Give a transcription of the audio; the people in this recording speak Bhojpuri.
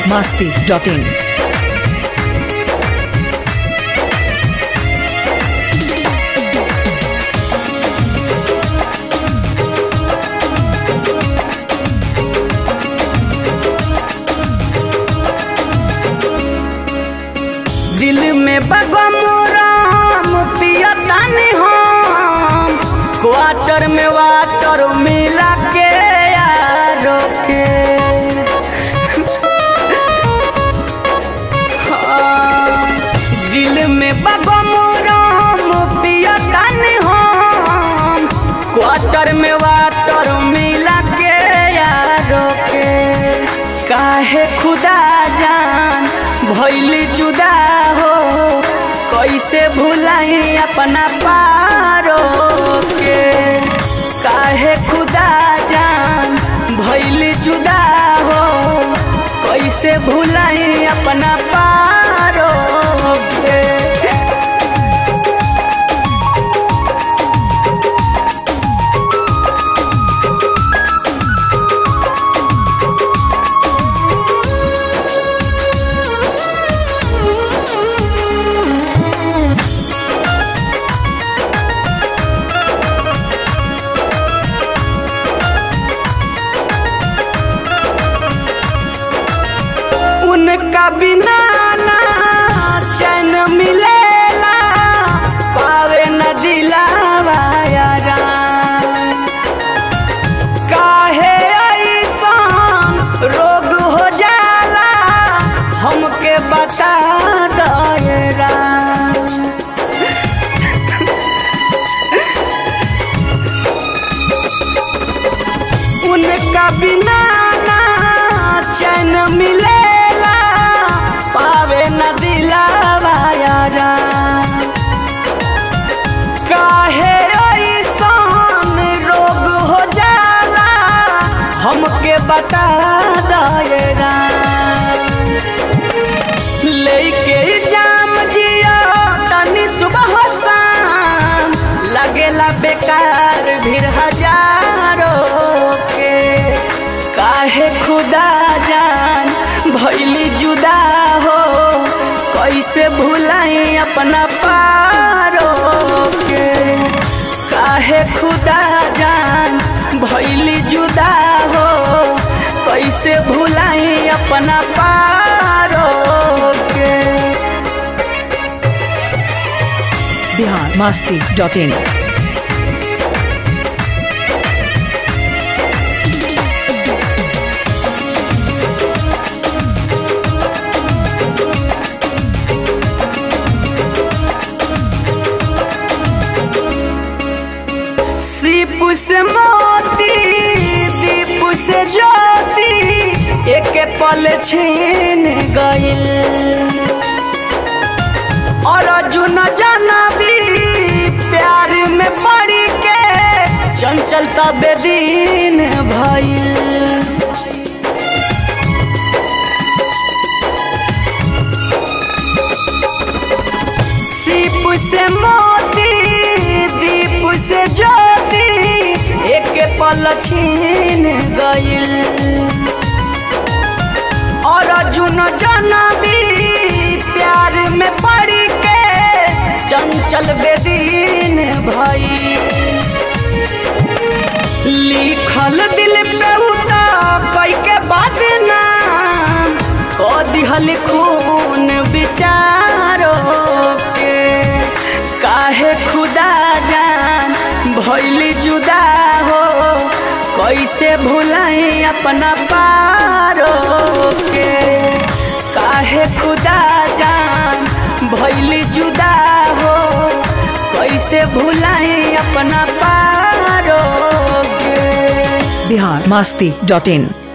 masti.in. दिल में बगमराम पियतानी हम क्वार्टर में वाटर मिला के यारो के हाँ, दिल में बगमराम पियतानी हम क्वार्टर में वाटर मिला के यारो के काहे खुदा जान भैली जुदा हो कैसे भुलाई अपना पारो के काहे खुदा जान भैली जुदा हो कैसे भुलाई अपना पारो के उनका बिना ना चैन मिलेला पावे न दिलावा यारा काहे ऐसान रोग हो जाला हमके बता दयरा उनका बिना ना चैन मिलेला पावे न दिलावा यारा काहे ऐसान रोग हो जाला हमके बता दायरा लेके जाम जिया तनी सुबह शाम लगेला बेकार भीड़ हजारों के काहे खुदा जान भैली जुदा हो कैसे भुलाई अपना पारो के काहे खुदा जान भैली जुदा हो कैसे भुलाई अपना पारो के Bihar masti.in. सीप से मोती दीप से ज्योति एक पल छीन गइल और अर्जुन जानबी प्यार में पड़ के चंचल तबे दिन भइल सीप से मोती दीप से ज्योति एक पल छीन गइल और अर्जुन जनबी प्यार में पड़ के चंचल बेदीन भई लिखल दिल पे उता कई के बाद नाम को दिहल खून विचारो के काहे खुदा जान भैली जुदा हो कैसे भुलाई अपना पारो के काहे खुदा जान भैली जुदा हो कैसे भुलाई अपना पारो के Bihar masti.in.